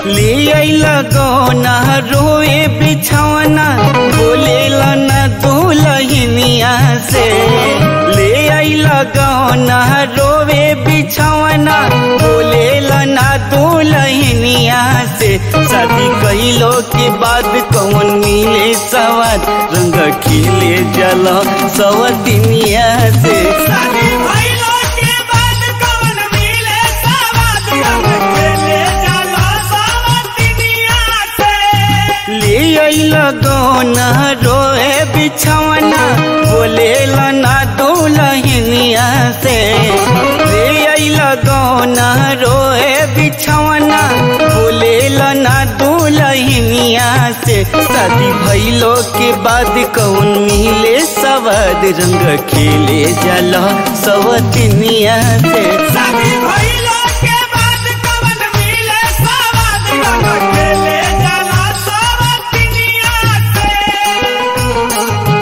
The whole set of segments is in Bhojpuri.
ले अइला गौना रोए बिछौना बोलेला न दुलहिनिया से ले अइला गौना रोवे बिछौना बोलेला न दुलहिनिया से शादी कइलो के बाद कौन मिले सवाद रंग खिले जल सवतिनिया से शादी भइलो के बाद कौन मिले सवाद रंग खेले जाला सावतिनिया से ले अइला गौना रोए बिछौना बोलेला ना दुलहिनिया से ले अइला गौना रोए बिछौना बोलेला ना दुलहिनिया से शादी भइलो के बाद कौन मिले सवाद रंग खेले जाला सवतिनिया से शादी भइलो के बाद कौन मिले सवाद रंग खेले जाला सावतिनिया से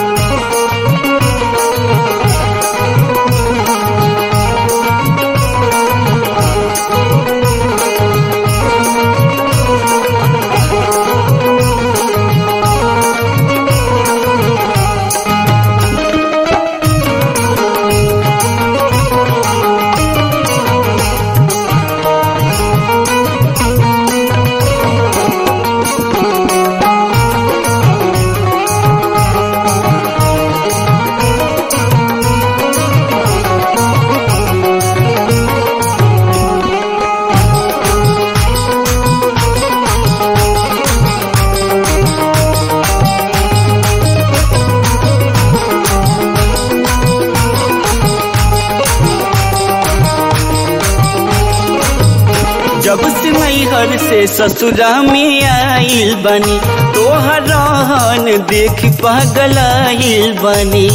जब से नैहर से ससुरा में आइल बनी तोहर रहन देख पगलाइल बनी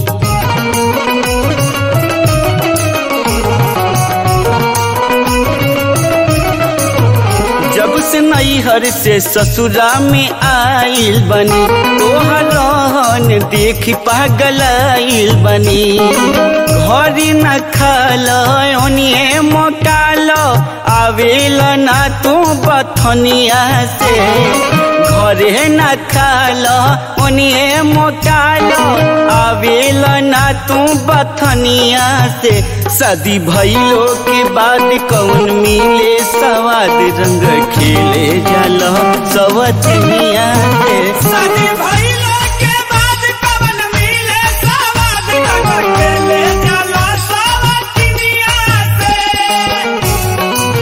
जब से नैहर से ससुरा में आइल बनी तोहर रहन देख पगलाइल बनी घरी न खाल ओनिए मोटाल आवेल ना तू बथनिया से घरे न खाल ओनिए मोटाल आवेल ना तू बथनिया से शादी भइलो के बाद कौन मिले सवाद रंग खेले जल सवतनिया से शादी भइलो के बाद कौन मिले सवाद रंग खेले जाला सावतिनिया से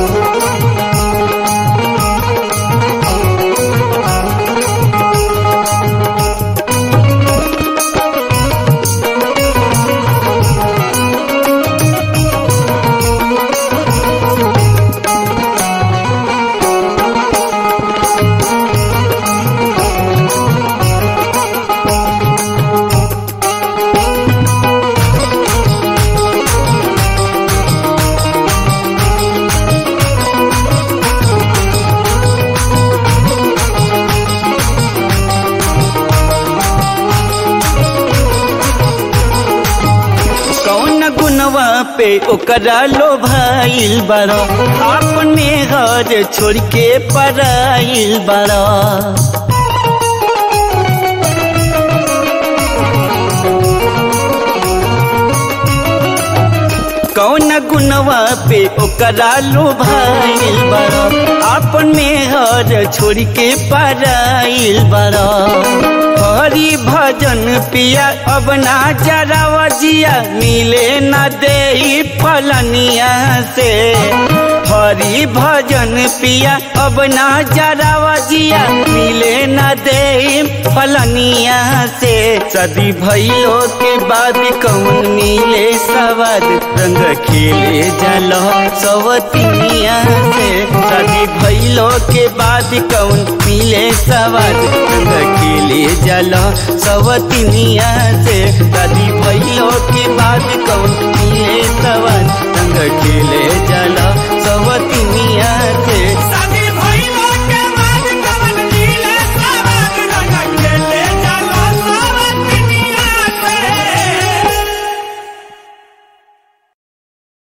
कौन गुनवा पे ओकरा लो भाईल बड़ा अपने घर छोड़ के पराइल बड़ा कौन गुनवा पे ओकरा लो भाईल बड़ा अपने घर छोड़ के पराइल बड़ा हरि भजन पिया अब ना जरा जिया मिले न दे फलनिया से हरि भजन पिया अब ना जरा जिया मिले न दे फलनिया से सदी भइलो के बाद कौन मिले सवाद रंग खेले जल सवतिनिया से सदी भइलो के बाद कौन मिले सवाद रंग खेले जल सवतिनिया से सदी भइलो के बाद कौन मिले सवाद रंग खेले जल